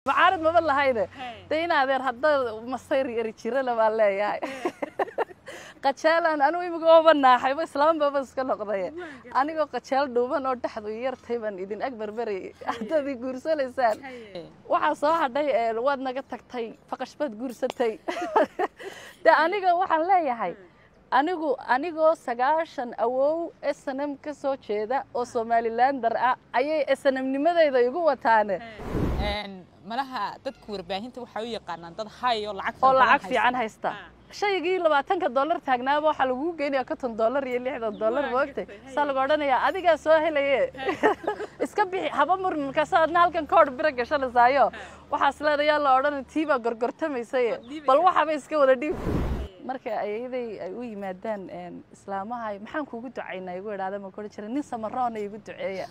mucaarad maba lahayne de in adeer hadda masayr yari jirana baan leeyahay qajaalaan anigu imiga ooba naaxayba islaambaba iska noqday anigoo qajaal dhuuban oo dhexdu yartay baan idin ag berberayay haddaad i guursanaysaan waxaa soo hadhay waad naga tagtay faqash baad guursatay de aniga waxaan leeyahay anigu anigoo sagaashan awow snm ka soo jeeda oo somalilander ah ayay snmnimadeyda igu wataane malaha dadka warbaahinta waxay u yaqaanaan dad hay oo lacag oo lacag fiican haysta shaygii labaatanka dollar taagnaaba waxaa lagu geynaya konton dollar iyo lixdan dollar moogtay saa lagu odhanayaa adigaa soo helaye iska bixi haba murmi markaasa adna halkan koodh biro gashanaysayo waxaas leedayaa la odhanay tii baa gorgortamaysaye bal waxaba iska wada dhiib marka ayaday ay u yimaadaan islaamaha maxaan kuugu ducaynaa igu idhaada ma kori jira nin samaroona igu duceeya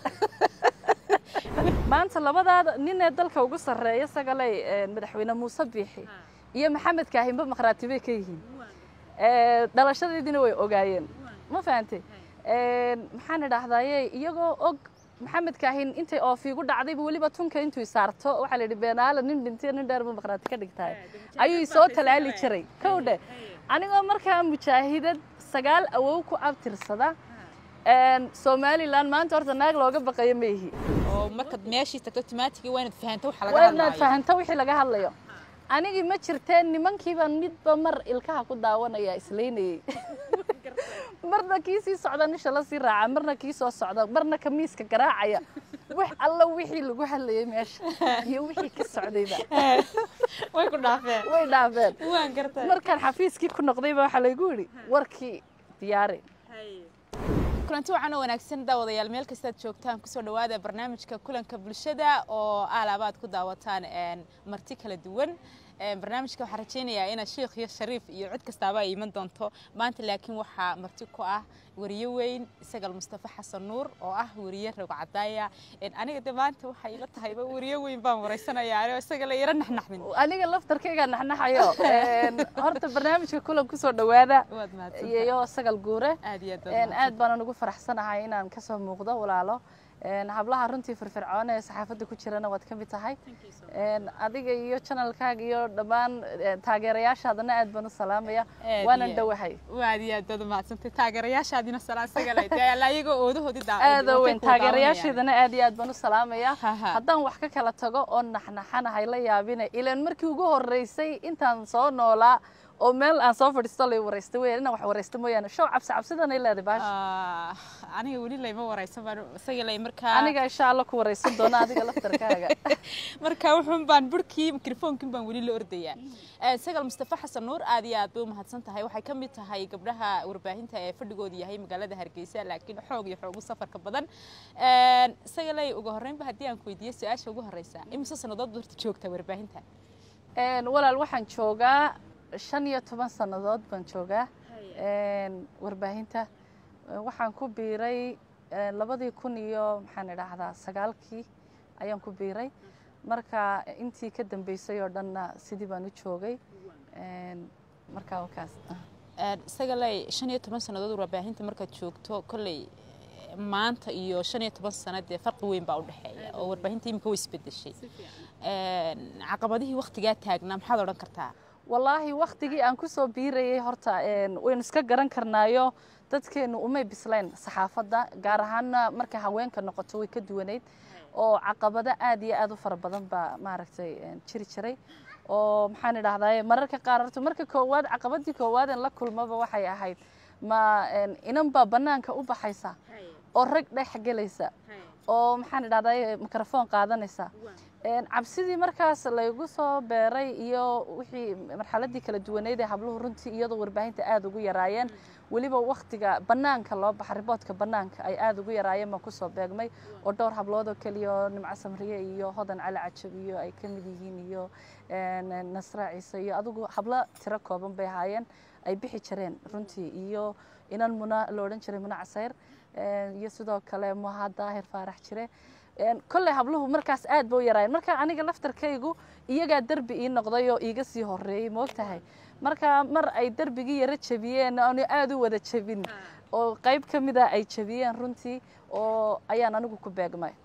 maanta labadaada ninee dalka ugu sarreeya sagaley madaxweyne muuse biixi iyo maxamed kaahinba maqhraatibay ka yihiin dhalashadeediina way ogaayeen ma fahantay maxaan idhaahdaye iyagoo og maxamed kaahin intay oofiigu dhacdayba weliba tunka intuu isaarto waxaa la yidhi beenaala nin dhintay nin dheer ba maqhraati ka dhigtaay ayuu soo talaali jiray kow dhe anigoo markaa mujaahidad sagaal awow ku abtirsada somalilan maanta horta naag looga baqayo ma ihi oo markaad meeshii tagto timaatigii waa inaad fahanto waxa laga waa hadlayo inaad fahanto wixii laga hadlayo anigii ma jirteen nimankiiba midba mar ilkaha ku daawanaya islaynayey marna kii sii socda nisha la sii raaca marna kii soo socda marna kamiiska garaacaya wax alla wixii lagu hadlayay meesha iyo wixii ka socdayba way ku dhaafeen way dhaafeen waan gartay markaan xafiiskii ku noqdayba waxaa laygu yidhi warkii diyaari kulanti wacan oo wanaagsan daawadayaal meel kastaad joogtaan kusoo dhawaada barnaamijka kulanka bulshada oo aalaabaad ku daawataan marti kala duwan barnaamijka waxaan rajaynayaa inaad sheikh iyo shariif iyo cid kastaaba ay iman doonto maanta laakiin waxaa marti ku ah wariye weyn isagal mustafa xasan nuur oo ah wariye rogo cadaaya aniga de maanta waxay ila tahayba wariye weyn baan waraysanayaa anoo isaga la yara naxnaxmin aniga laftarkaygaa naxnaxayo horta barnaamijka kulan kusoo dhawaada waad mahadsan iyo sagal guure aad iyo aad baad aad baanan ugu faraxsanahay inaan kasoo muuqdo walaalo hablaha runtii firfircoon ee saxaafadda ku jirana waad ka mid tahay adiga iyo janalkaaga iyo dhammaan taageerayaashaadana aad baan u salaamaya Aad waanan iyo- dhowahay waad iyo aad baad umahadsantay taageerayaashaadina salaan isaga leh dee alla ayagoo oodahoodii daa aada weyn taageerayaasheedana aad iyo aad baan u salaamaya Ha, ha. haddaan wax ka kala tago oo naxnaxanahay la yaabine ilaan markii ugu horeysay intaan soo noolaa oo meel aan soo fadhiisto lay waraystay weyan inaan wax waraysto mooyaane show cabsi cabsidanay leedahay baasha aniga weli layma waraysan baan isaga lay markaa aniga insha alla ku waraysan doona adiga laftarkaaga marka wuxuun baan burkii mikrofoonkin baan weli la ordayaa sagal mustafa xasan nuur aad iyo aad bay u mahadsan tahay waxay ka mid tahay gabdhaha warbaahinta ee fadhigoodu yahay magaalada hargeysa laakiin xoog iyo xoogu safarka badan isaga lay ugu horreynba haddii aan ku weydiiyo su-aasha ugu horreysa imise sannadood horta joogtaa warbaahinta walaal waxaan joogaa shan iyo toban sannadood baan joogaa warbaahinta waxaan ku biiray labadii kun iyo maxaan idhaahdaa sagaalkii ayaan ku biiray marka intii ka dambeysay oo dhanna sidii baan u joogay marka wakaas isaga lay shan iyo toban sannadood warbaahinta markaad joogto kolley maanta iyo shan iyo toban sano dee farqi weyn baa u dhexeeya oo warbaahinta imika way isbedeshay caqabadihii waktigaa taagnaa maxaad odhan kartaa wallaahi waktigii aan kusoo biirayay horta waynu iska garan karnaayo dadkeenu umay bislayn saxaafadda gaar ahaana markay haweenka noqoto way ka duwanayd oo caqabado aad iyo aad u fara badan baa maaragtay jiri jiray oo maxaan idhahdaye mararka qaar horta marka koowaad caqabadii koowaadeen la kulmaba waxay ahayd ma inan baa bannaanka u baxaysa oo rag dhex gelaysa oo maxaan idhahdaye mikrofon qaadanaysa cabsidii markaas laygu soo beeray iyo wixii marxaladii kala duwaneyd ee habluhu runtii iyadoo warbaahinta aada ugu yaraayeen weliba waktiga bannaanka loo baxa riboodka bannaanka ay aada ugu yaraayeen baan kusoo beegmay oo dhowr hablood oo keliya oo nimco samriye iyo hodan cali cajab iyo ay ka mid yihiin iyo nasra ciise iyo adigu hablo tiro kooban bay ahaayeen ay bixi jireen runtii iyo inan muna la odhan jiray muna casayr iyo sidoo kale muha daahir faarax jire kolley habluhu markaas aad ba u yaraayeen marka aniga laftarkaygu iyagaa derbi ii noqday oo iiga sii horeeyey moogtahay marka mar ay derbigii yaro jebiyeen aanu aada u wada jebin oo qayb ka mida ay jebiyeen runtii oo ayaan anigu ku beegmay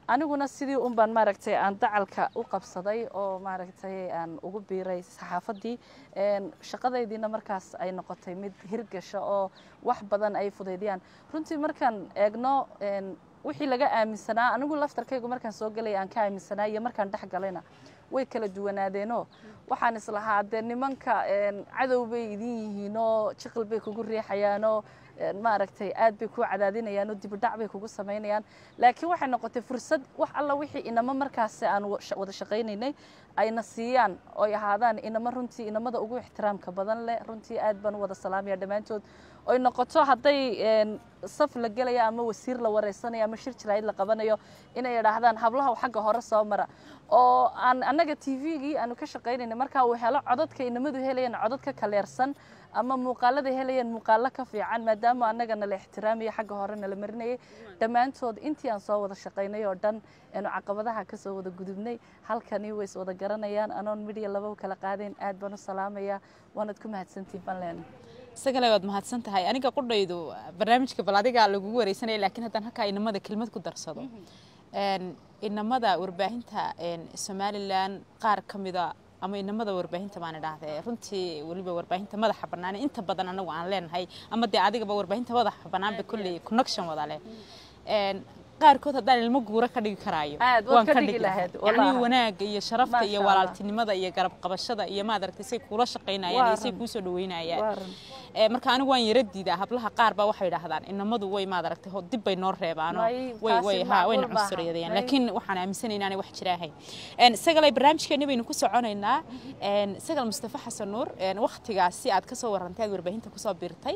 aniguna sidii un baan maaragtay aan dacalka u qabsaday oo maaragtay aan ugu biiray saxaafaddii shaqadaydiina markaas ay noqotay mid hirgasha oo wax badan ay fudaydiyaan runtii markaan eegno wixii laga aaminsanaa anigu laftarkaygu markaan soo gelaya aan ka aaminsanaa iyo markaan dhex galayna way kala duwanaadeenoo waxaan islahaa dee nimanka cadow bay idin yihiinoo jiqil bay kugu riixayaanoo maaragtay aad bay kuu cadaadinayaan oo dibidhac bay kugu samaynayaan laakiin waxay noqotay fursad wax alla wixii inamo markaasi aan wada shaqaynaynay ayna siiyaan oy ahaadaan inamo runtii inamada ugu ixtiraamka badan leh runtii aad baan u wada salaamaya dhammaantood oy noqoto hadday saf la gelaya ama wasiir la wareysanayo ama shir jiraayid la qabanayo inay idhaahdaan hablaha xagga hore soo mara oo aan annaga t v-gii aanu ka shaqaynayna markaa uu helo codadka inamadu helayaan codad ka kaleersan ama muuqaalada helayeen muuqaalo ka fiican maadaama annaga nala ixtiraamaya xagga hore nala marinayay dhammaantood intii aan soo wada shaqaynay oo dhan aanu caqabadaha kasoo wada gudubnay halkani way is wada garanayaan anoon midhiya laba kala qaadayn aad baan u salaamaya waanad ku mahadsantihin banleen isagale waad mahadsan tahay aniga qudhaydu barnaamijka bal adigaa lagugu wareysanaya laakiin haddaan halkaa inamada kelmad ku darsado inamada warbaahinta somalilan qaar ka mida ama inamada warbaahinta baan idhaahdee runtii weliba warbaahinta madaxa bannaan inta badan anagu aan leenahay ama dee adigaba warbaahinta madaxa bannaanba kolley connection wada leh qaarkood haddaan ilmo guura ka dhigi karaayo waan ka dhigi lahayd yacni wanaagga iyo sharafta iyo walaaltinimada iyo garab qabashada iyo maad aragtay say kuula shaqaynayaan iyo say kuu soo dhaweynayaan marka anigu waan yara diidaa hablaha qaar baa waxay idhaahdaan inamadu way maad aragtay dib bay noo reebaano way way ha wayna cunsuriyadayaan laakiin waxaan aaminsanayn inaanay wax jira ahayn isagalay barnaamijkeeni baynu ku soconaynaa isagal mustafa xasan nuur waktigaasi aad ka soo warrantay aad warbaahinta kusoo biirtay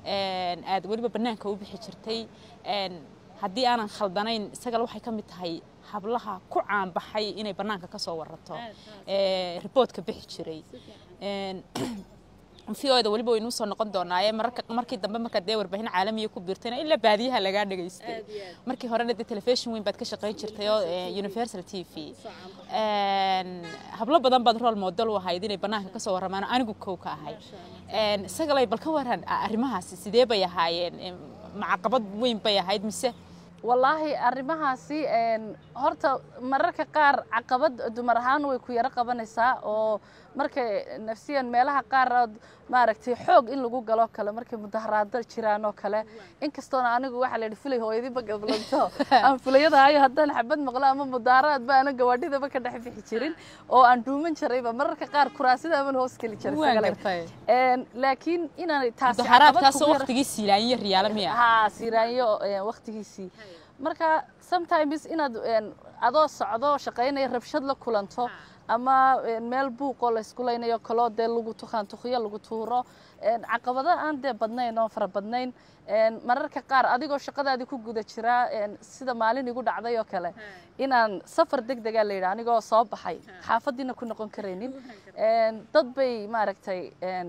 aad weliba bannaanka u bixi jirtay haddii aanan khaldanayn isagal waxay ka mid tahay hablaha ku caanbaxay inay bannaanka ka soo warrato riboodka bixi jiray v o da weliba waynuu soo noqon doonaaye mararka markii dambe markaad dee warbaahin caalamiya ku biirtayna ilaa baadiyaha lagaa dhegaystay markii horena dee telefishin weyn baad ka shaqayn jirtay oo universal t v hablo badan baad rol model u ahayd inay bannaanka ka soo warramaan anigu kow ka ahay isagalay bal ka waran arrimahaasi sidee bay ahaayeen macaqabad weyn bay ahayd mise wallaahi arrimahaasi horta mararka qaar caqabad dumar ahaan way ku yaro qabanaysaa oo markay nafsiyan meelaha qaar maaragtay xoog in lagu galo kale markay mudaharaado jiraan oo kale inkastoona anigu waxaa la yidhi fulay hooyadiiba gablanto aan fulayadaayo haddaan xabad maqlo ama mudaaraadba ana gawaadhidaba ka dhex bixi jirin oo aan dhuuman jirayba mararka qaar kuraasida aman hoos geli jiray laakiin inaan taasi mudaharaadkaasoo waqtigii siilaanyo riyaala miya haa siiraanyo waqtigiisii marka sometimes inaad adoo socdo shaqaynaya rabshad la kulanto ama meel buuqoo laysku laynayo kaloo dee lagu tukaan tukiyo lagu tuuro caqabado aan dee badnayn oo fara badnayn mararka qaar adigoo shaqadaadii ku guda jira sida maalin igu dhacday oo kale inaan safar deg degaa la yidhi anigoo soo baxay xaafadiina ku noqon karaynin dad bay maaragtay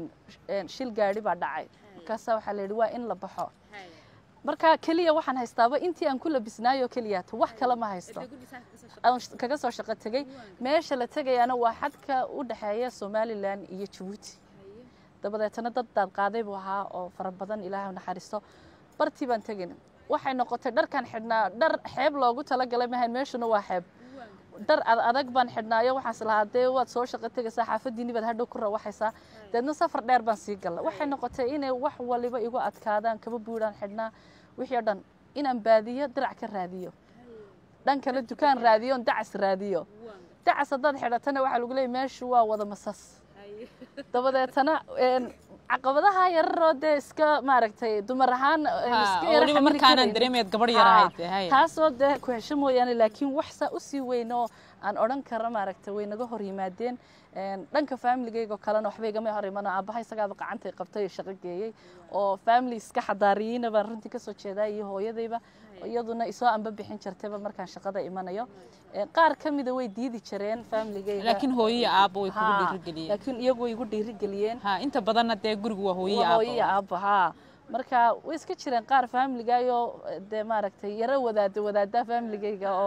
shil gaadhi baa dhacay markaasa waxaa la yidhi waa in la baxo marka keliya waxaan haystaaba intii aan ku labisnaayo keliya to wax kale ma haysto aan kaga soo shaqo tegey meesha la tegayaana waa xadka u dhexeeya somalilan iyo jabuuti dabadeetana dad daad qaaday buu ahaa oo fara badan ilaahay naxariisto bartii baan tegin waxay noqotay dharkan xidhnaa dhar xeeb loogu talagalay mahayn meeshuna waa xeeb dhar adag baan xidhnaayo waxaas lahaa dee waad soo shaqo tegaysaa xaafadiinni baad hadhow ku rawaxaysaa deedna safar dheer baan sii galla waxay noqotay inay wax waliba igu adkaadaan kaba buudhaan xidhnaa wixii o dhan inaan baadiyo dirac ka raadiyo dhankana dukaan raadiyo on dacas raadiyo dacas haddaad xidhatana waxaa lagu leeyay meeshu waa wada masas dabadeetana caqabadaha yararoo dee iska maaragtay dumar ahaan weliba markaanaan dareemayd gabadh yarahayd taasoo dee ku hesho mooyaane laakiin wax saa usii weyn oo aan odhan kara maaragtay way naga hor yimaadeen dhanka faamiligayga oo kalena waxba igama hor imano aabbaha isagaaba gacantay qabtay oo shaqo geeyey oo family iska xadaariyeyna baan runtii kasoo jeedaa iyo hooyadayba iyaduna isoo anba bixin jirtayba markaan shaqada imanayo qaar ka mida way diidi jireen familigayga laakiin hooyiyo aabbo way kugu dhiirigeliyeen laakiin iyagu way igu dhiirigeliyeen ha inta badanna dee gurigu waa hooyiyo aabbo hooyiyo aabbo haa marka way iska jireen qaar familigayo dee maaragtay yaro wadaada wadaada familigayga oo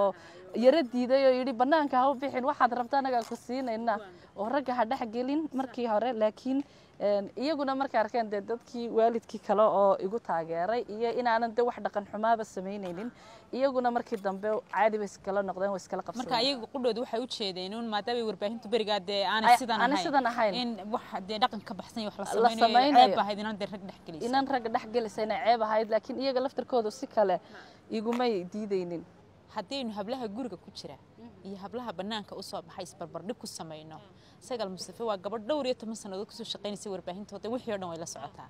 yaro diiday oo yidhi bannaanka ha u bixin waxaad rabta anagaa ku siinayna oo ragga ha dhex gelin markii hore laakiin iyaguna markay arkeen dee dadkii waalidkii kale oo igu taageeray iyo inaanan de wax dhaqan xumaaba samaynaynin iyaguna markii dambe caadi bay iskala noqdeen way iskala marka qabsadeen ayaga qudhooda waxay u jeedeen un maadaama warbaahintu berigaa dee aanay Ay- sidan aanay ahayn sidan ahayn. in wax dee dhaqan ka baxsan iyo wax la La samaynayo samaynayo. ceeb ahayd inaan dee rag dhex gelaysa inan ragga dhex gelaysa inay ceeb ahayd laakiin iyaga laftarkoodu si kale igumay diidaynin haddaynu hablaha guriga ku jira iyo hablaha bannaanka usoo baxay isbarbardhig ku samayno sagal mustafe waa gabadh dhowr iyo toban sannadood kusoo shaqaynaysa warbaahintooda wixii oo dhan way la socotaa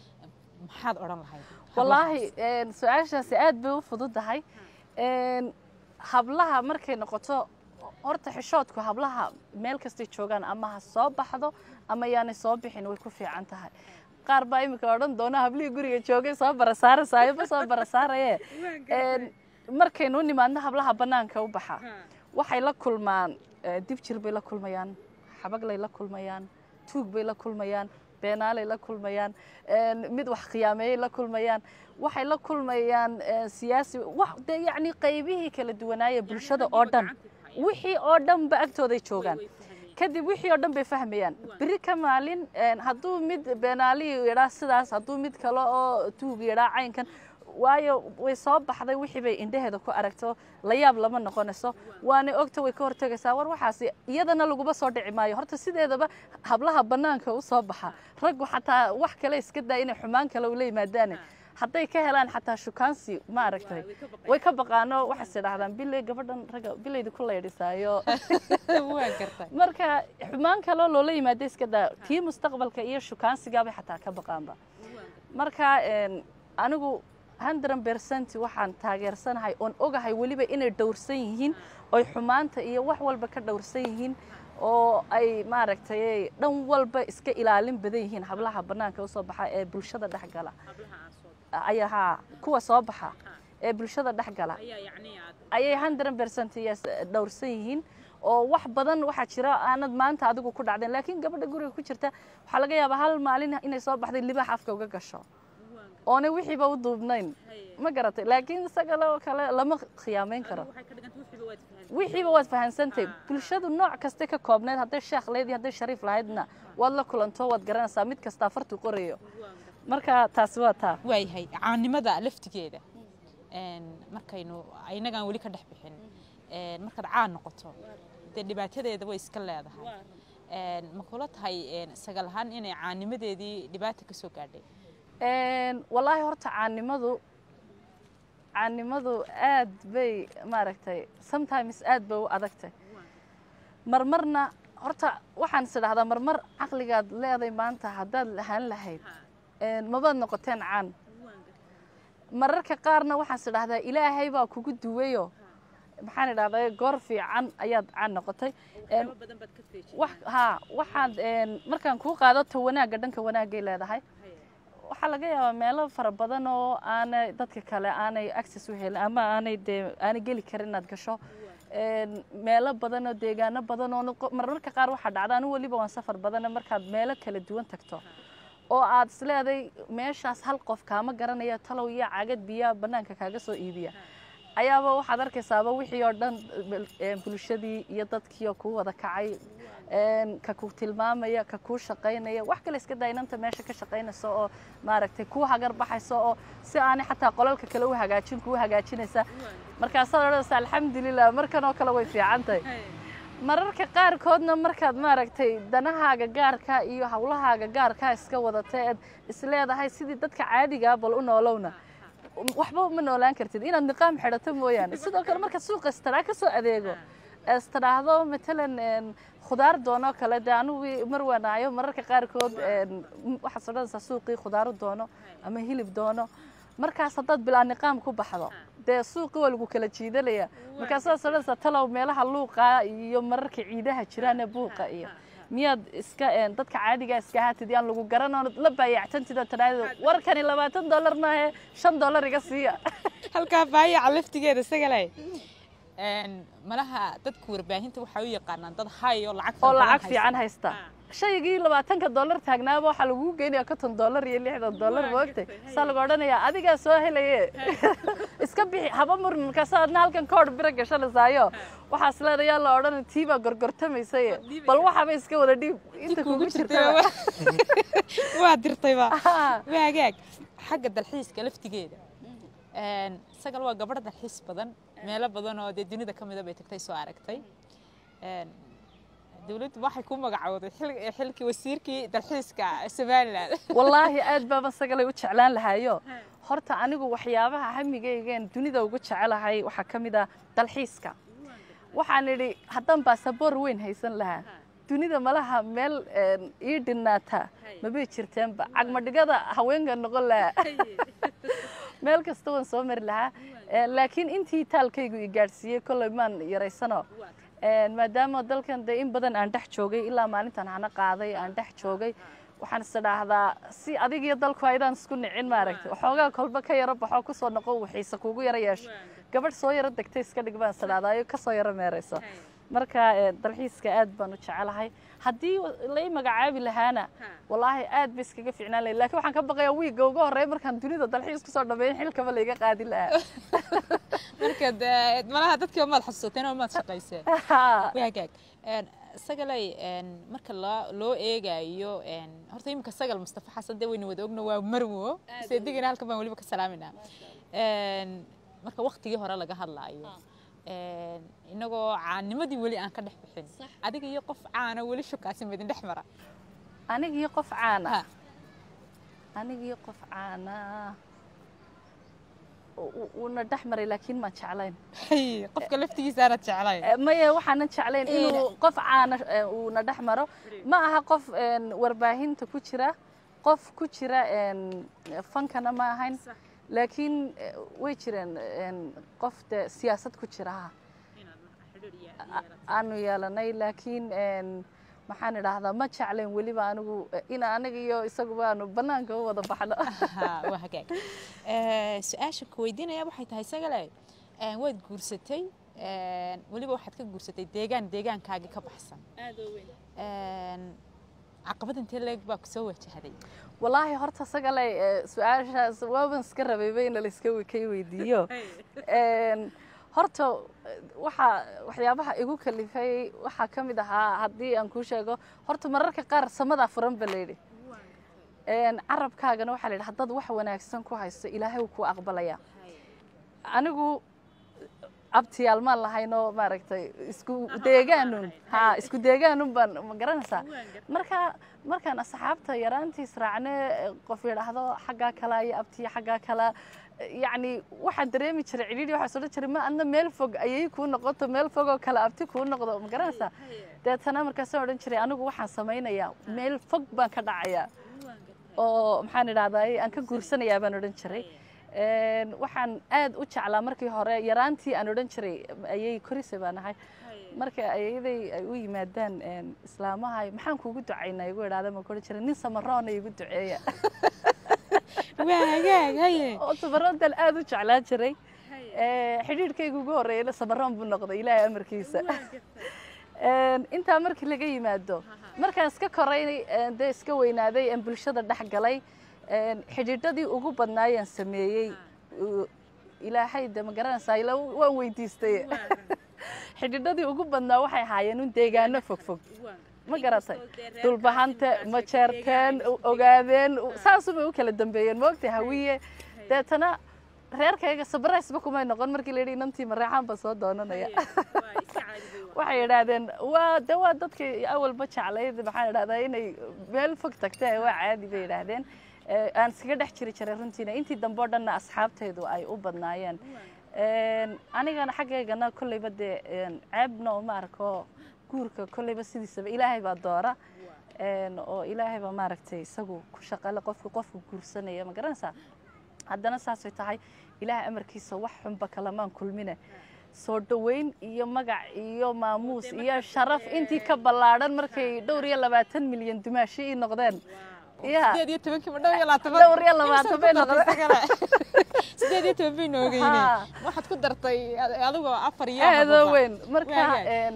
maxaad odhan lahayd wallaahi een, su-aashaasi aad bay u fududahay Een, hablaha markay noqoto horta xishoodku hablaha meel kastay joogaan ama ha soo baxdo ama yaanay soo bixin way ku fiican tahay qaar baa iminka odhan doona hablihii guriga joogay soo barasaarasaayoba soo barasaaraye Een, markaynu u nimaadno hablaha bannaanka u baxa waxay la kulmaan eh, dib jir bay la kulmayaan xabaglay la kulmayaan tuug bay la kulmayaan beenaalay la kulmayaan een, mid wax khiyaameeyay la kulmayaan waxay la kulmayaan eh, siyaasi wax dee yacni qaybihii kala duwanaaya bulshada oo dhan wixii oo dhan ba agtooday joogaan kadib wixii oo dhan bay fahmayaan beri ka maalin een, hadduu mid beenaalihii yidhaa sidaas hadduu mid kale oo tuug yidhaa caynkan waayo way soo baxday wixii bay indhaheeda ku aragto la yaab lama noqonayso waana ogta way ka hortegaysaa war waxaasi iyadana laguma soo dhici maayo horta sideedaba hablaha bannaanka u soo baxa raggu xataa wax kale iska daa inay xumaan kale ula yimaadaane hadday ka helaan xataa shukaansi ma aragtay way ka baqaano waxaas idhahdaan biley gabadhan ragga bileydi ku leydhisaayo waa gartay marka xumaan kaloo loola yimaada iska daa tii mustaqbalka iyo shukaansigaabay xataa ka baqaanba marka een, anigu hundred percent waxaan taageersanahay oon ogahay weliba inay dhowrsan yihiin oy xumaanta iyo wax walba ka dhowrsan yihiin oo ay maaragtay dhan walba iska ilaalin badan yihiin hablaha bannaanka usoo baxa ee bulshada dhex gala ayaa haa kuwa soo baxa ee bulshada dhex gala ayay hundred percent yes dhowrsan yihiin oo wax badan waxaa jira aanad maanta adigu ku dhacdeen laakiin gabadha guriga ku jirta waxaa laga yaabaa hal maalin inay soo baxday libaax afka uga gasho oonay wixiiba u duubnayn ma garatay laakiin isagale oo kale lama khiyaameyn karo wixiiba waad fahansantahay bulshadu nooc kasta ka koobneyd hadday sheekh leyd iyo hadday shariif lahaydna waad la kulanto waad garanaysaa mid kastaa fartu qorayo marka taasi waa taa waayahay caanimada laftigeeda een, markaynu inagaan weli ka dhex bixin een, markaad caan noqoto dee dhibaatadeeda way iska leedahay Een, ma kula tahay een, sagal ahaan inay caanimadeedii dhibaata ka soo gaadhay Een, wallaahi horta caanimadu caanimadu aad bay maaragtay sometimes aad bay u adagtay marmarna horta waxaan is idhahdaa marmar caqligaad leeday maanta haddaad lahaan lahayd een, mabaad noqoteen caan mararka qaarna waxaan is idhahdaa ilaahay baa kugu duwayo maxaan idhahdaa goor fiican ayaad caan noqotay Een, wax haa waxaad een, markaan kuu qaadato wanaagga dhanka wanaagay leedahay waxaa laga yaabaa meelo fara badan oo aanay dadka kale aanay access u helin ama aanay dee aanay geli karin inaad gasho Een, meelo badan oo deegaano badan oo noqo- mararka qaar waxaa dhacda anigu weliba waan safar badana markaad meelo kala duwan tagto oo aad isleeday meeshaas hal qof kaama garanaya talow iyo cagad biyaa bannaanka kaaga soo iibiya ayaaba waxaad arkaysaaba wixii oo dhan eh, bulshadii iyo dadkii oo kuu wada kacay een, ka ku tilmaamaya ka kuu shaqaynaya wax kale iska daa inanta meesha ka shaqaynaysa oo maaragtay kuu hagar baxaysa oo si aanay xataa qolalka kale u hagaajin kuu hagaajinaysa markaasaad odhanaysa alxamdulilah markan oo kale way fiican tahay mararka qaarkoodna markaad maaragtay danahaaga gaarka iyo hawlahaaga gaarka iska wadata eed isleedahay sidii dadka caadigaa bal u noolowna waxba ma noolaan kartid inaad niqaam xidhato mooyaane sidoo kale markaad suuqa istaraa ka soo adeego istiraahdo matalan een, khudaar doono kale dee anigu mar wanaayo mararka qaarkood een, m- waxaad odhanaysaa suuqii khudaaru doono ama hilib doono markaas haddaad bilaa niqaam ku baxdo dee suuqii waa lagu kala jiidanaya markaasaad odhanaysaa talow meelaha luuqa iyo mararka ciidaha jiraane buuqa iyo miyaad iska een, dadka caadiga iska ahaatid yaan lagu garanoo la baayactantid oo tidhaahdo warkani labaatan dollar maahe shan dollar iga siiya halkaa baayaca laftigeeda sagale malaha dadka warbaahinta waxay u yaqaanaan dad hay oo lacag oo fara badan lacag haysta. fiican haysta shaygii labaatanka dollar taagnaaba waxaa lagugu geynayaa konton dollar iyo lixdan dollar moogtay saa lagu odhanayaa adigaa soo helaye iska bixi haba murin markaasa adna halkan koodh bira gashanaysayo waxaas leedayaa la odhan tii baa gorgortamaysaye bal waxaba iska wada dhiib inta kugu jirta waa dirtayba waa hagaag xagga dalxiiska laftigeeda sagal waa gabadh dalxiis badan meelo badan oo dee dunida ka mida bay tagtay soo aragtay dowladdu waxay ku magacowday xilkii wasiirkii dalxiiska somaliland wallaahi aad baaba sagalay u jeclaan lahayo horta anigu waxyaabaha hamigaygeen dunida ugu jecelahay waxaa ka mid ah dalxiiska waxaan idhi haddaan baasaboor weyn haysan lahaa dunida malaha meel ii dhinnaata mabay jirteenba cagmadhigada haweenka noqon lahaa meel kasta waan soo mari lahaa laakiin intii taalkaygu i gaadhsiiyey kolley maan yaraysano maadaama dalkan dee in badan aan dhex joogay ilaa maalintan hana qaaday aan dhex joogay waxaan is idhaahdaa si adig iyo dalku aydaan isku nicin maaragtay waxoogaa kolba ka yaro baxoo kusoo noqo wixiise kuugu yaro yeesho gabadh soo yaro degtay iska dhig baan is idhahdaayo kasoo yaro meerayso marka dalxiiska aad baan u jecelahay haddii lai magacaabi lahaana wallaahi aad ba iskaga ficnaan lahay lakin waxaan ka baqayaa wiigga uga horreeya markaan dunida dalxiis kusoo dhameeyin xilkaba laiga qaadi lahaa marka malaha dadkii maad xasuusateen oo maad shaqayseen waagaag sagalay marka loo eegayo horta iminka sagal mustafa xasan dee wayna wada ogna waa marwo seedigana halkan baan weliba ka salaaminaa marka waktigii hore laga hadlaayo inagoo caanimadii weli aan ka dhex bixin adiga iyo qof caana weli shukaasi midin dhex mara aniga iyo qof caana aniga iyo qof caana uuna dhex maray laakiin maan jeclayn qofka laftigiisa aanad jeclayn maya waxaanan jeclayn inuu qof caana uuna dhex maro ma aha qof warbaahinta ku jira qof ku jira fankana ma ahayn laakiin way jireen qof de siyaasad ku jira ha aanu yeelanay laakiin maxaan idhaahdaa ma jeclayn weliba anigu ina aniga iyo isaguba aanu bannaanka u wada baxno waa hagaag su-aasha ku weydiinaya waxay tahay sagale waad guursatay weliba waxaad ka guursatay deegaan deegaankaagii ka baxsan caqabad intee leeg baa ku soo wajahday wallaahi horta sagalay su-aashaas waaban iska rabayba in layska kay weydiiyo horta waxaa waxyaabaha igu kalifay waxaa ka mid ahaa haddii aan kuu sheego horta mararka qaar samadaa furan ba layidhi carabkaagana waxaa la yidhi haddaad wax wanaagsan ku haysto ilaahay wuu kuu aqbalaya anigu abtiyaal maan lahaynoo maaragtay isku deegaanun ha isku deegaanun baan ma garanaysaa marka markaan asxaabta yaraantiis raacne qof yidhaahdo xaggaa kala iyo abtiya xaggaa kala yacni waxaan dareemi jiray cidhiidhi waxaa odhan jiray ma adna meel fog ayay kuu noqoto meel fogoo kale abti kuu noqdo ma garanaysaa deetana markaasaan odhan jiray anigu waxaan samaynayaa meel fog baan ka dhacayaa oo maxaan idhahdaa aan ka guursanayaa baan odhan jiray waxaan aad u jeclaa markii hore yaraantii aan odhan jiray ayay korise baan ahay marka ayaday ay u yimaadaan islaamaha maxaan kuugu ducaynaa igu idhaahda ma odhan jiray nin samaroona igu duceeya oo samaroontan aad u jeclaan jiray xidhiidhkayga ugu horreeyana samaroon buu noqday ilaahay amarkiisa intaa markii laga yimaado markaan iska koray dee iska weynaaday aan bulshada dhex galay xidhiidhadii ugu badnaayaan sameeyey ilaahay de ma garanaysaa ila waan weydiistay xidhiidhadii ugu badnaa waxay ahaayeen un deegaano fogfog ma garatay dulbahante majeerteen ogaadeen saasubay u kala dambeeyeen moogtay hawiye deetana reerkayga sabraysba kumay noqon markii la yidhi inantii mareexaan baa soo doonanaya waxay idhaahdeen waa de waa dadkii awalba jeclayd maxaan idhahdaa inay meel fog tagtee waa caadi bay idhaahdeen aan iskaga dhex jiri jiray runtiina intii dambe o dhanna asxaabtaydu ay u badnaayeen anigana xaggaygana kolleyba dee ceebna uma arko guurka kolleyba sidiisaba ilaahay baa doora oo ilaahay baa maaragtay isagu ku shaqale qofka qofka guursanaya ma garanaysaa haddana saasay tahay ilaahay amarkiisa wax xunba kalamaan kulmine soo dhoweyn iyo magac iyo maamuus iyo sharaf intii ka ballaadhan markay dhowr iyo labaatan milyan dumaashi ii noqdeen sideed iyo tobankiiba dhowr iyo labaatan dhowr iyo labaatan bay noqdeen sideed iyo toban bay noogeyne waxaad ku dartay adigoo afar iyo aadoo weyn marka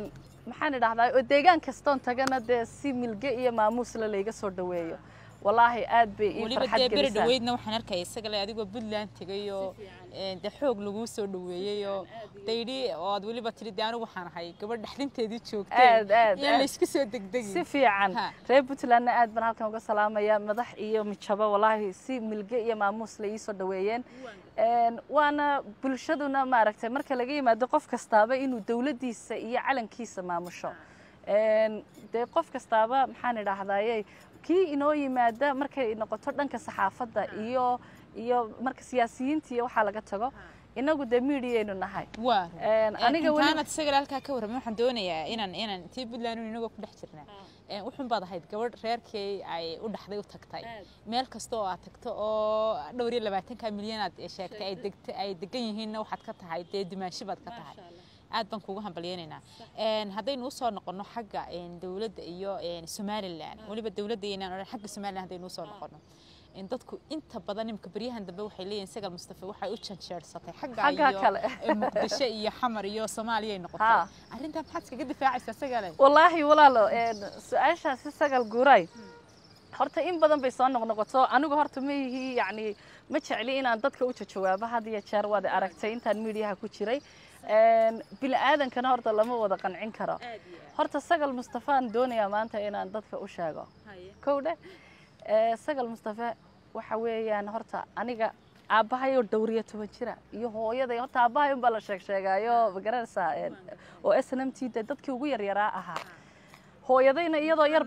maxaan idhahdaa oo deegaan kastoon tagana dee si milge iyo maamuusla layga soo dhaweeyo wallaahi aad bay ii weliba farxad dee beri gelisaa dhaweydna waxaan arkaya isaga le adigoo puntland tegayoo de xoog laguu soo dhaweeyeyoo dayidhi oo aad weliba tiri de anigu waxaan ahay gabadh dhexdinteedii joogtee Aad, aad, yaan aad. laysku soo degdegin si fiican Ha. reer puntlandna aad baan halkan uga salaamaya madax iyo mijabo wallaahi si milge iyo maamuus la ii soo dhaweeyeen Een, waana bulshaduna maaragtay marka laga yimaado qof kastaaba inuu dowladdiisa iyo calankiisa maamusho Een, dee qof kastaaba maxaan idhaahdaye kii inoo yimaada markay noqoto dhanka saxaafadda iyo iyo marka siyaasiyiinta iyo waxaa laga tago inagu dee miidiyaynu nahay waa Een, aniga weli- intaanad isaga le halkaa ka warramay waxaan doonayaa inaan inaan tii puntland inagoo ku dhex jirnaa Een, wuxun baad ahayd gabadh reerkii ay u dhaxday u tagtay meel kasta oo aad tagto oo dhowr iyo labaatanka milyan aad sheegtay ay degta ay degan yihiinna waxaad ka tahay dee dimaashi baad ka tahay aad baan kugu hambalyeynaynaa Een, haddaynu usoo noqono xagga een, dowladda iyo een, somalilan weliba dowladda iyo inaan odhan xagga somalilan haddaynu usoo noqono Een, dadku inta badan imika baryahan dambe waxay leeyihin sagal mustafa waxay u janjeersatay xagga Xagga iyo kale. ee, muqdisho iyo xamar iyo soomaaliya ay noqotay Ha. arrintaa maxaad iskaga difaacaysaa sagale wallaahi walaalo een, su-aashaasi sagal guuray horta in badan bay soo noqnoqoto anigu horta ma yihi yacni ma jecli inaan dadka u jawaabo had iyo jeer waad aragtay intaan miidiyaha ku jiray Een, bini aadankana horta lama wada qancin karo horta sagal mustafaan doonayaa maanta inaan dadka u sheego kow dheh ee, sagal mustafe waxa weeyaan horta aniga aabbahayoo dhowriyo toban jira iyo hooyaday horta aabbahay unbaa la sheeg sheegaayo magaranaysaa een, oo s n m t de dadkii ugu yaryaraa ahaa hooyadayna iyadoo yar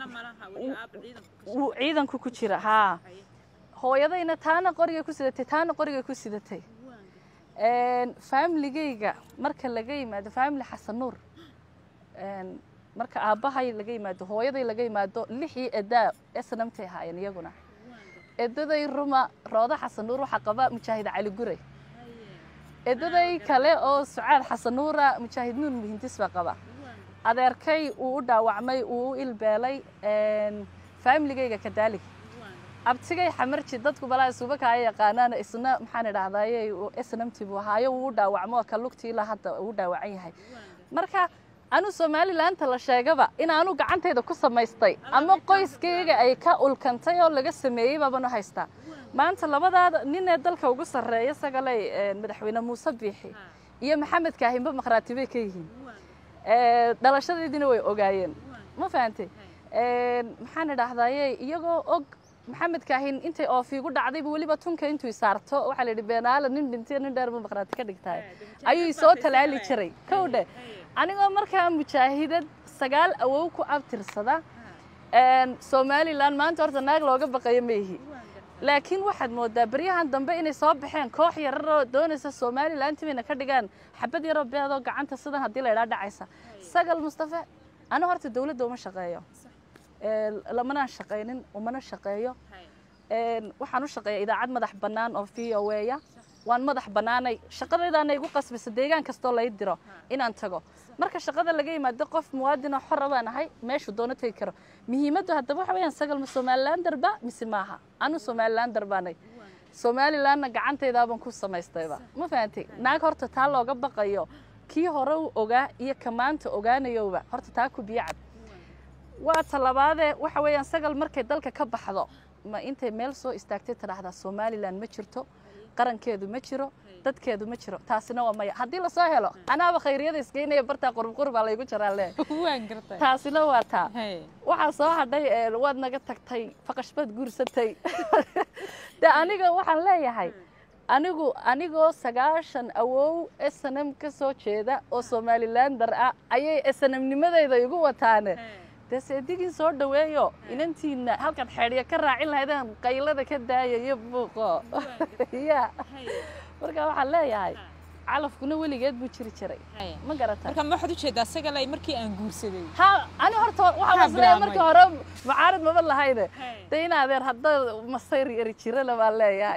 wuu ciidanku ku jira haa hooyadayna taana qoriga ku sidatay taana qoriga ku sidatay Een, faamiligayga marka laga yimaado faamili xasan nuur Een, marka aabbahay laga yimaado hooyaday laga yimaado lixii edaa snamtay ahaayeen iyaguna edaday ruma roodo xasan nuur waxaa qaba mujaahid cali gure edaday kale oo sucaad xasan nuura mujaahid nuur muhindis baa qaba adeerkay uu u dhaawacmay uu u ilbeelay Een, faamiligayga kadaalig abtigay xamarji dadku balaa isuba kaya yaqaanaan isna maxaan idhahdaye snamti buu ahaayo wuu u dhaawacmo ka lugtii ilaa hadda uu dhaawacan yahay marka anu somalilaanta la sheegaba inaanu gacantayda ku samaystay ama qoyskayga ay ka ulkantay oo laga sameeyey baabanu haystaa maanta labadaada ninee dalka ugu sarreeya sagalay een, madaxweyne muuse biixi iyo maxamed kaahinba maqhraati bay ka yihiin Ee, dhalashadeediina way ogaayeen ma fahantay Een, maxaan idhahdaye iyagoo og maxamed kaahin intay oofiigu dhacdayba weliba tunka intuu isaarto waxaa la yidhi beenaala nin dhintay nin dheer buu maqhraati ka dhigtaay ayuu isoo talaali jiray kow dheh anigoo markaa mujaahidad sagaal awow ku abtirsada Een, somalilan maanta horta naag looga baqayo ma ihi laakiin waxaad moodaa baryahan dambe inay soo baxeen koox yararoo doonaysa somalilan timayna ka dhigaan xabad yaroo beedoo gacanta sidan haddii la idhaa dhacaysa sagal mustafe anu horta dowladda uma shaqeeyo Ee, lamanaan shaqaynin umana shaqeeyo Een, waxaan u shaqeeyaa idaacad madax bannaan oo v o a waan madax bannaanay shaqadaydaana igu qasbaysa deegaan kastoo lay diro inaan tago marka shaqada laga yimaado qof muwaadin oo xora baan ahay meeshuu doono tegi karo muhiimaddu haddaba waxa weeyaan sagal ma somalilander ba mise maaha anu somalilander baanay somalilandna gacantaydaabaan ku samaystayba ma fahantay naag horta taa looga baqayo kii hore u ogaa iyo ka maanta ogaanayowba horta taa ku biyo cad waa talabaadee waxa weeyaan sagal markay dalka ka baxdo ma intay meel soo istaagtay tidhaahdaa somalilan ma jirto qarankeedu ma jiro dadkeedu ma jiro taasina waa maya haddii lasoo helo anaaba khayriyada isgeynaya bartaa qurubqurub baa laygu jiraa le waan gartay taasina waa taa Hey. waxaa soo hadhay ee, waad naga tagtay faqash baad guursatay de aniga waxaan leeyahay anigu anigoo sagaashan awow snm ka soo jeeda oo somalilander ah ayay snmnimadayda igu wataane dee seedigin soo dhaweeyo inantiina halkaad xeedhya ka raacin lahaydeen qaylada ka daaya iyo buuqo ya marka waxaan leeyahay calafkuna weligeed buu jiri jiray Hey. ma garata marka ma waxaad ujeedaa sagalay markii aan guursaday ha ani horta waxaa Maxaa maslaya marka bilaabmay? hore mucaarad maba lahayne de in adeer hadda masayr yari jirana baan leeyahay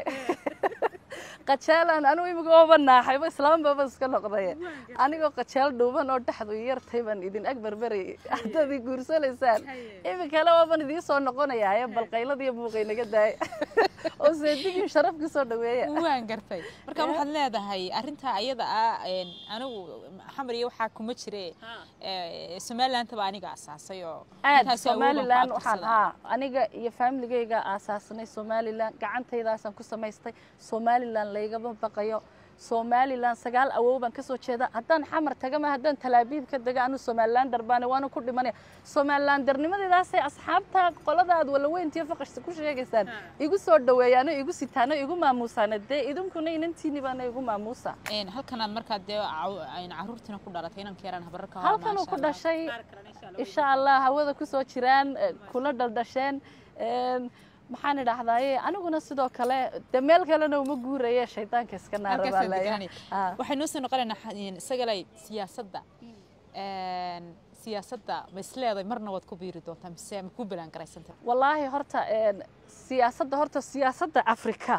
qajaalan anigu imiga ooba naaxayba islaambaba iska noqdaye anigoo qajaal dhuuban oo dhexdu yartay baan idin ag berberayay haddaad i guursanaysaan iminkale waaban idiin soo noqonayaa bal qayladiiyo buuqay naga daay oo seedigii sharaf ku soo dhaweeya waan gartay marka Yeah. waxaad leedahay arrintaa ayada ah een, anigu xamar iyo waxaa kuma jire ee, somalilandaba aniga asaasay oo aad intaasi awood baan ku somalilan waxaan abtirsadaa. haa aniga iyo faamiligayga aasaasnay somalilan gacantaydaasaan ku samaystay somalilan laygama baqayo somalilan sagaal awow baan kasoo jeeda haddaan xamar tagama haddaan talaabiib ka dega anu somalilan darbaane waana ku dhimanaya somalilan darnimadeedaasay asxaabta qolada aad walaweyntiyo faqashta ku sheegaysaan igu soo dhaweeyaano igu sitaano igu maamuusaana dee idinkuna inantiini baana igu maamuusa Een, halkanaad markaa dee caw- een, caruurtiina ku dhalatay inanka yaraan habararka halkan uu ku dhashay insha allah hawada kusoo jiraan eh, kula dhaldhasheen een, maxaan idhaahdaaye aniguna sidoo kale de meel kalena uma guuraye shaydaanka iska naara baa leeyahay Ah. waxay noo soo noqonaynaa xa- een, isagalay siyaasadda Een, siyaasadda ma isleedahay marna waad ku biiri doontaa mise ma ku belaan garaysanta wallaahi horta een, siyaasadda horta siyaasadda afrika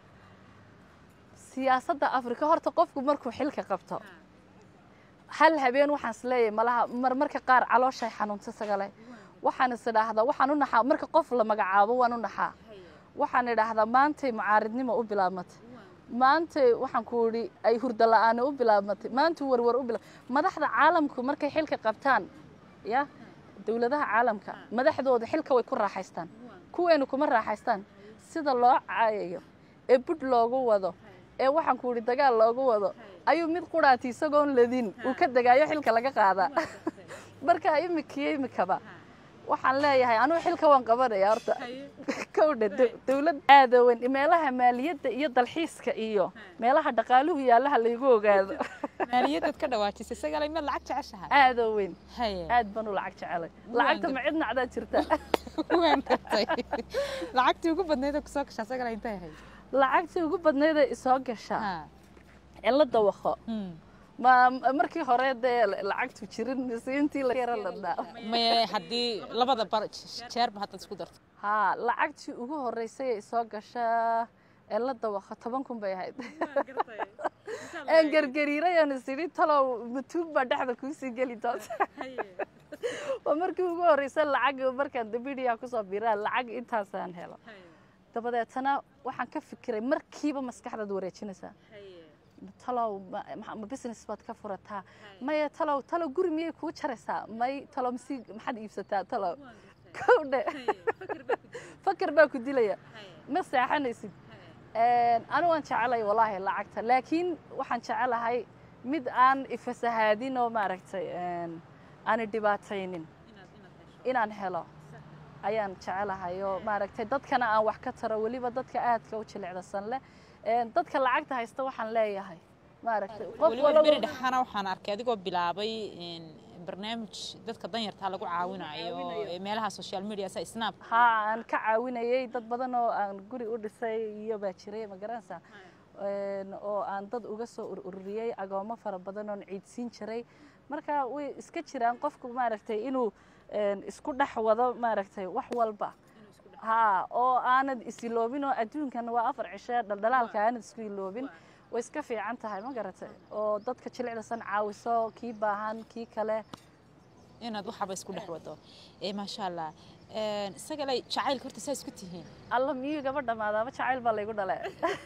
siyaasadda afrika horta qofku markuu xilka qabto hal habeen waxaan isleeyahay malaha marmarka qaar calooshay xanuunta sagale waxaan is idhaahdaa waxaan u naxaa marka qof la magacaabo waan u naxaa waxaan idhaahdaa maantay mucaaridnimo u bilaabmatay maantay waxaan ku idhi ay hurdo la'aani u bilaabmatay maantuu warwar u bilaab madaxda caalamku markay xilka qabtaan ya dowladaha caalamka madaxdooda xilka way ku raaxaystaan kuweenu kuma raaxaystaan sida loo caayayo ee budh loogu wado ee waxaan ku idhi dagaal loogu wado ayuu mid quraati isagoon ladin uu ka degaayo xilka laga qaadaa marka imikiyo imikaba waxaan leeyahay anugu xilka waan qabanaya horta kowdha dowlad aada weyn meelaha maaliyadda iyo dalxiiska iyo meelaha dhaqaaluhu yaalaha laygu ogaado maaliyaddaad ka dhawaajisay isagalay miyaad lacag jeceshahay aada weyn haye aad baan u lacag jecelay lacagta ma cid nacdaa jirta waan gartay lacagtii ugu badnayd oo kusoo gashaa isagalay intay ahayd lacagtii ugu badnaydee isoo gasha Ha. in la dawaqo Hmm. ma markii hore dee lacagtu jirin mise intii la yara ladnaa maye haddii labada bar jeerba haddaad isku darto haa lacagtii ugu horreysay ee isoo gasha ee la dawaqo toban kun bay ahayd aan gargariiray aan is idhi talow matuug baa dhexda kuusii geli doonta waa markii ugu horreysay lacag markaan dabidiyaa kusoo biraa lacag intaasaan helo dabadeetana waxaan ka fikiray markiiba maskaxdaad wareejinaysaa talow ma- ma ma business baad ka furataa maya talow talow guri miyay kuu jaraysaa may talow masi maxaad iibsataa talow kowdhe fakar baa ku dilaya ma seexanaysid anigu waan jecelay wallaahi lacagta laakiin waxaan jecelahay mid aan ifasahaadin oo maaragtay aani dhibaataynin inaan helo ayaan jecelahay oo maaragtay dadkana aan wax ka taro weliba dadka aadka u jilicdasan leh Een, dadka lacagta haysta waxaan leeyahay maaragtay qof weliba beri walaba dhexana waxaan arkay adigoo bilaabay een, barnaamij dadka danyartaa lagu caawinayo ee meelaha social media sa snap haa aan ka caawinayay dad badan oo aan guri u dhisay iyo baa jiray ma garanaysaa Een, oo aan dad uga soo ur- ururiyey agoomo fara badan oon ciidsiin jiray marka way iska jiraan qofku maaragtay inuu een, isku dhex wado maaragtay wax walba haa oo aanad isiloobin oo adduunkan waa afar cishe dhaldhalaalka aanad isku iloobin way iska fiican tahay ma garatay oo dadka jilicdasan caawiso kii baahan kii kale inaad waxaba isku dhex wado ee maasha allah Een, isagalay jacaylka horta saa isku tihiin alla miyuu gaba dhamaadaaba jacayl baa laygu dhale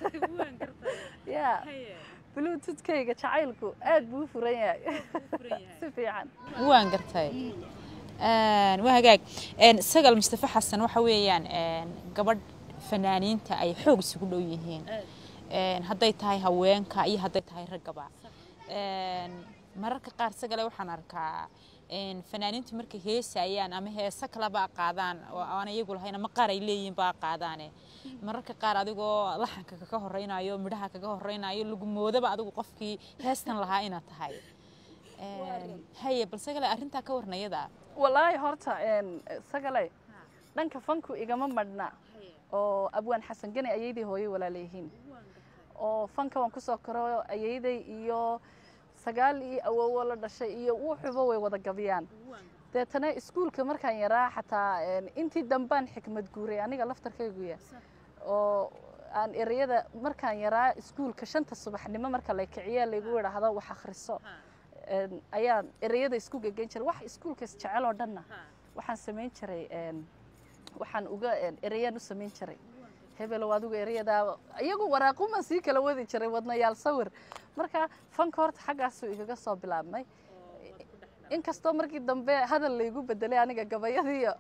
ya bluetoothkayga jacaylku aad buu u furan yahay si fiican waan gartay Een, waa hagaag Een, sagal mustafa xasan waxa weeyaan een, gabadh fanaaniinta ay xoog isugu dhow yihiin Een, hadday tahay haweenka iyo hadday tahay raggaba Een, mararka qaar sagale waxaan arkaa een, fanaaniintu markay heesayaan ama heese kaleba qaadaan oo aan iyagu lahayn ama qaar ay leeyihiin baa qaadaane mararka qaar adigoo laxanka kaga horeynayo midhaha kaga horeynayo lagu moodaba adigu qofkii heestan lahaa inaad tahay Een, haye bal sagale arrintaa ka warnayada wallaahi horta een, sagale dhanka fanku igama madhna oo abwaan xasan gani ayaydii hooyay walaalayihiin oo fanka waan kusoo koro ayayday iyo sagaal iyo awowo la dhashay iyo wuxuba way wada gabiyaan deetana iskuulka markaan yaraa xataa een, intii dambaan xikmad guuray aniga laftarkayguya oo aan ereyada markaan yaraa iskuulka shanta subaxnimo marka la kiciya laygu idhaahdo wax akhriso een, ayaan ereyada isku gegeyn jiray wax iskuulkas jecel oo dhanna waxaan samayn jiray een, waxaan uga een, ereyaan u samayn jiray hebelow adigu erayadaa iyagu waraaquma sii kala wadi jiray wadnayaal sawir marka fanka horta xaggaasuu igaga soo bilaabmay inkastoo markii dambe hadal laygu bedelay aniga gabayadiiyo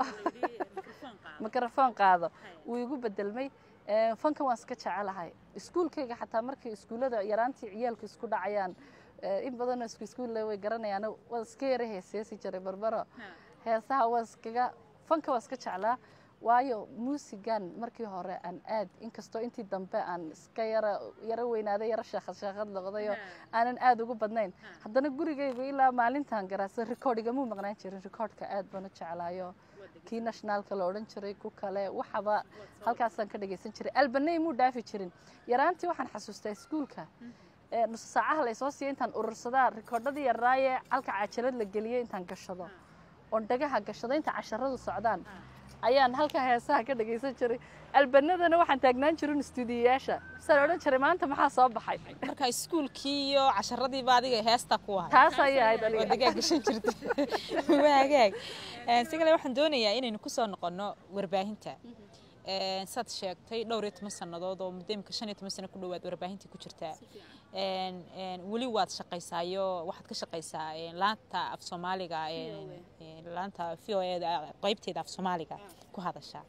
mikrofon qaado wuu igu bedelmay fankan waan iska jecelahay iskuulkayga xataa markii iskuullada yaraantii ciyaalku isku dhacayaan in badanoo isku iskuulle way garanayaan waan iska yara heeseesi jiray barbaro heesaha waan iskaga fanka waan iska jeclaa waayo muusigan markii hore aan aad inkastoo intii dambe aan iska yara yaro weynaaday yaro sheekad sheekad noqdayo aanan aad ugu badnayn haddana gurigaygu ilaa maalintan garaasa recordingamuu maqnaan jirin recordka aad baan u jeclaayo kii nationaalka la odhan jiray ku kale waxaba halkaasaan ka dhagaysan jiray albaney muu dhaafi jirin yaraantii waxaan xasuustaa iskuulka nusu saacaha laysoo siiya intaan urursadaa rikoodhadii yaraaye calka cajalad la geliyey intaan gashado oon dhagaha gashado inta casharadu socdaan ayaan halkaa heesaha ka dhagaysan jiray albanadana waxaan taagnaan jirin istuudiyayaasha saan odhan jiray maanta maxaa soo baxay marka iskuulkii iyo casharadiiba adiga heesta ku ahay taas ayay ahayd oo aniga degaa gashan jirta waa hagaag si kale waxaan doonayaa inaynu kusoo noqonno warbaahinta saad sheegtay dhowr iyo toban sannadood oo muddo imika shan iyo toban sano ku dhowaad warbaahintii ku jirtaa weli waad shaqaysaayo waxaad ka shaqaysaa laanta af soomaaliga laanta v o eda qaybteeda af soomaaliga ku hadashaa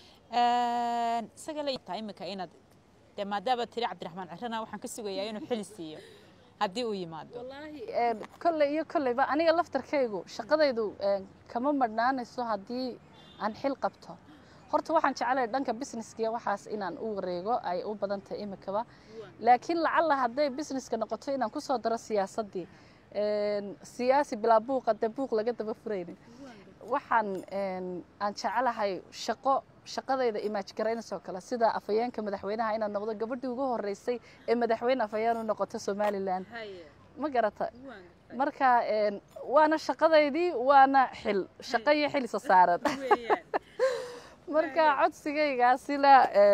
isaga la taa imika inaad dee maadaama tiri cabdiraxmaan cirana waxaan ka sugayaa inuu xili siiyo haddii uu yimaado kolley iyo kolleyba aniga laftarkaygu shaqadaydu kama madhnaanayso haddii aan xil qabto horta waxaan jecelahay dhanka businesskiya waxaas inaan u wareego ay u badan tahay imikaba laakiin lacalla hadday businesska noqoto inaan kusoo daro siyaasaddii siyaasi bilaa buuqa dee buuq laga daba furaynin waxaan aan jecelahay shaqo shaqadayda imaaj garaynayso kale sida afhayeenka madaxweynaha inaan noqdo gabadhii ugu horeysay ee madaxweyne afhayeen u noqoto somalilan ma garata marka waana shaqadaydii waana xil shaqo iyo xil isa saaran marka codsigaygaasina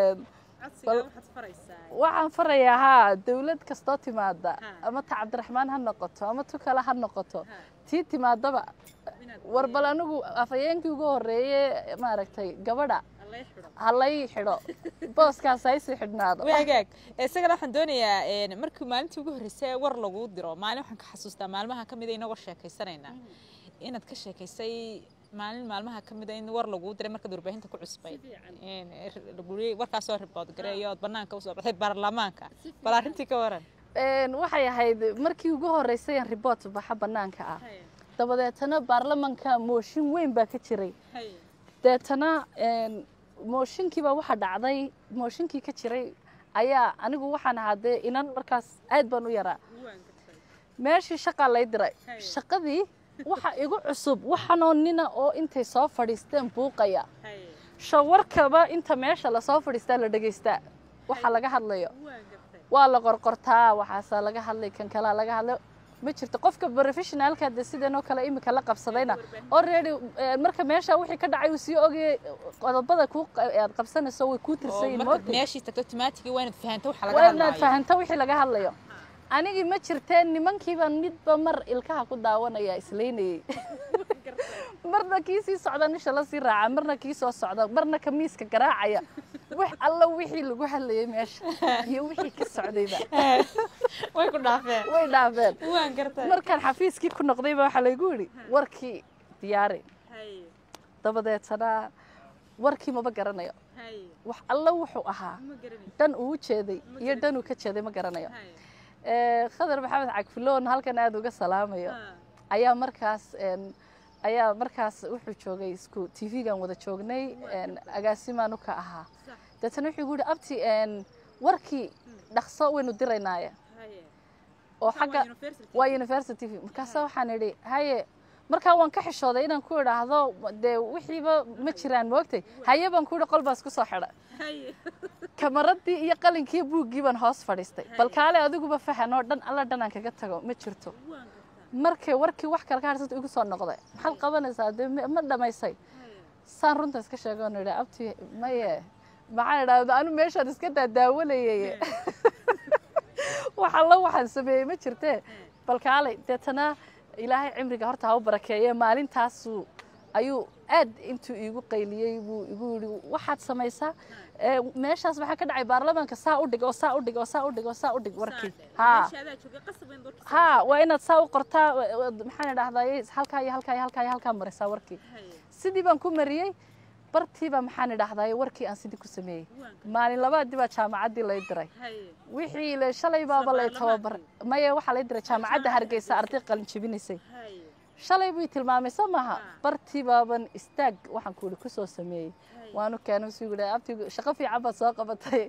waxaan farayaa haa dawlad kastoo timaada ama ta cabdiraxmaan ha noqoto ama tu kale ha noqoto tii timaadaba war bal anigu afhayeenkii ugu horeeye maaragtay gabadha halay xidho booskaas haysii xidhnaado wagaag isagana waxaan doonayaa markii maalintii ugu horreysay war lagu diro maalin waxaan ka xasuustaa maalmaha ka mida inagoo sheekaysanaynaa inaad ka sheekaysay maalin maalmaha ka mida in war laguu diray markaad warbaahinta ku cusbay warkaasoo ribood gareeyo ood banaanka usoo baxday baarlamaanka bal arrintii ka waran waxay ahayd markii ugu horeysay aan riboot baxa banaanka ah dabadeetana baarlamanka mooshin weyn baa ka jiray deetana mooshinkiibaa waxaa dhacday mooshinkii ka jiray ayaa anigu waxaan ahaa dee inan markaas aad baan u yaraa meeshii shaqaa lay diray shaqadii waxa igu cusub waxanoo nina oo intay soo fadhiisteen buuqaya shawarkaba inta meesha lasoo fadhiistaa la dhegaystaa waxa laga hadlayo waa la qorqortaa waxaasaa laga hadlay kan kalaa laga hadlay ma jirto qofka professionaalka de sideenoo kale imika la qabsadayna already marka meesha wixii ka dhacay uu sii ogayay qodobada ku aad qabsanayso way kuu tirsan yihiin moogtay meeshii tagto automatic waa inaad fahanto waxa laga waa inaad hadlayo fahanto wixii laga hadlayo anigii ma jirteen nimankiiba midba mar ilkaha ku daawanaya islaynayay marna kii sii socda nisha la sii raaca marna kii soo socda marna kamiiska garaacaya wax alla wixii lagu hadlayay meesha iyo wixii ka socdayba way ku dhaafeen way dhaafeen waan gartay markaan xafiiskii ku noqdayba waxaa laygu yidhi warkii diyaari dabadeetana warkii maba garanayo wax alla wuxuu ahaa dhan uu u jeeday iyo dhan uu ka jeeday ma garanayo Eh, khadar maxamed cagfiloon halkan aada uga salaamayo ayaa markaas een, ayaa markaas wuxuu joogay isku t v-gan wada joognay een, agaasimaanu ka ahaa deetana wuxuu igu yihi abti een, warkii dhaqso waynu diraynaaye oo xagga waa university v markaasa waxaan idhi haye markaa waan ka xishooday inaan ku idhaahdo dee wixiiba ma jiraan moogtay haye baan ku idhi qol baas ku soo xidha kamaradii iyo qalinkii buuggii baan hoos fadhiistay bal kaale adiguba fahan oo dhan alla dhan aan kaga tago ma jirto markay warkii wax kale ka harsanta igu soo noqday maxaad qabanaysaa dee ma ma dhamaysay saan runta iska sheego on idhi abti maye maxaan idhaahda anu meeshaan iska daadaawanayay wax alla waxaan sameeyey ma jirtee bal kaalay deetana ilaahay cimriga horta ha u barakeeye maalintaasuu ayuu aad intuu iigu qayliyey buu igu yidhi waxaad samaysaa ee, meeshaas waxaa ka dhacay baarlamaanka saa u dhig oo saa u dhig oo saa u dhig oo saa u dhig warkii haa haa waa inaad saa u qortaa wa- wa- maxaan idhahdaye halkaa iyo halkaa iyo halkaa iyo halkaa marisaa warkii sidii baan ku mariyey bartiiba maxaan idhahdaye warkii aan sidii ku sameeyey maalin labaadii baa jaamacaddii lay diray wixii le shalay baaba lay tababar maya waxaa lay diray jaamacadda hargeysa arday qalin jebinaysay shalay buu tilmaamay soo maaha bartii baaban istaag waxaan kuuli kusoo sameeyey waanu keenay suu yidhi abti shaqo fiican baad soo qabatay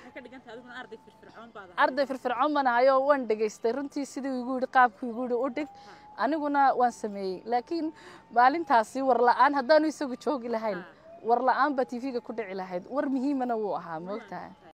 arday firfircoon baan ahayo waan dhegaystay runtii sidii igu yidhi qaabkuu igu yidhi u dhig aniguna waan sameeyey laakiin maalintaasi war la'aan haddaanu isagu joogi lahayn war la'aan baa tv-ga ku dhici lahayd war muhiimana wuu ahaa moogtahay